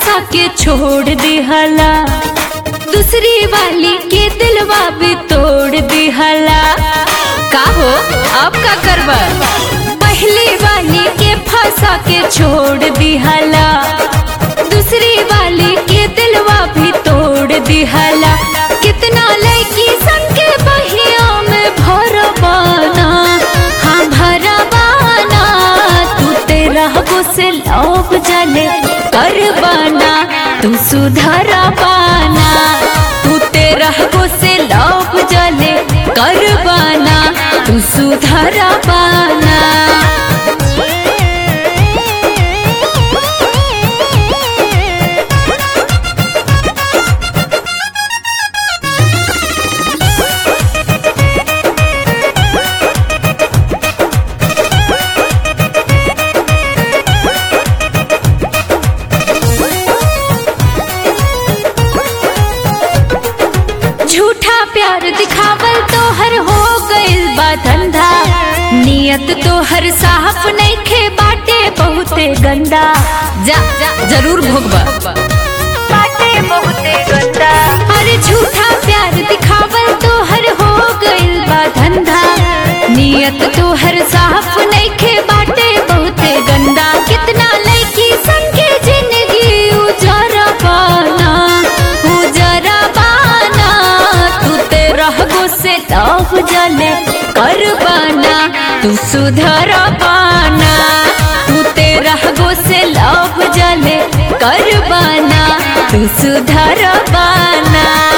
फंसा के छोड़ दिहला दूसरी वाली के दिलवा भी तोड़ दिहला का हो अब का करबा पहली वाली के फंसा के छोड़ दिहला दूसरी वाली के दिलवा भी तोड़ दिहला कितना लड़की संग के बहिया में भरवाना हाँ भरवाना तू तेरा से लोभ जले करवाना तू सुधर पाना तू तेरा से लोभ जले करवाना तू सुधर पाना झूठा प्यार दिखावल तो हर हो गइल बा धंधा नियत तो हर साफ नहीं खे बाटे बहुते गंदा जा जा जरूर भोगबा बाटे बहुते गंदा अरे झूठा प्यार दिखावल तो हर हो गइल बा धंधा नियत तो हर साफ नहीं खे बाटे बहुते गंदा कितना लड़की संगे जिंदगी उजरा पाना उजरा पाना तू तेरा से लव जले कर पाना तू सुधर पाना तू तेरा से लव जले कर पाना तू सुधर पाना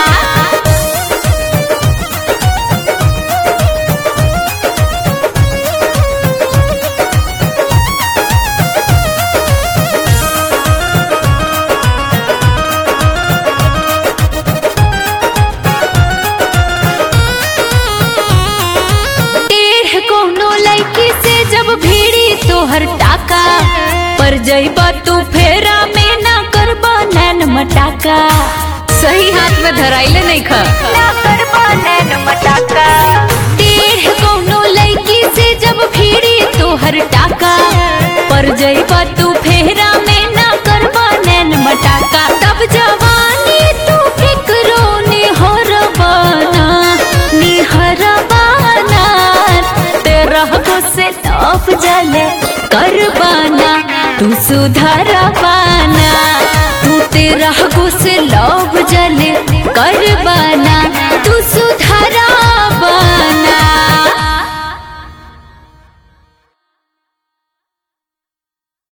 टेढ़ कोनो लड़की से जब भीड़ी तोहर टाका पर जइबा तू फेरा में ना करबा नैन मटाका सही हाथ में धराइले नहीं खा ना करबा नैन मटाका टेढ़ कोनो लड़की से जब भीड़ी तोहर टाका पर जइबा तू फेरा में ना करबा नैन मटाका तब जवानी तू फिक्रो निहर बाना निहर बाना तेरा से लौफ जले कर बाना तू सुधर पाना तू तेरा से लौफ जले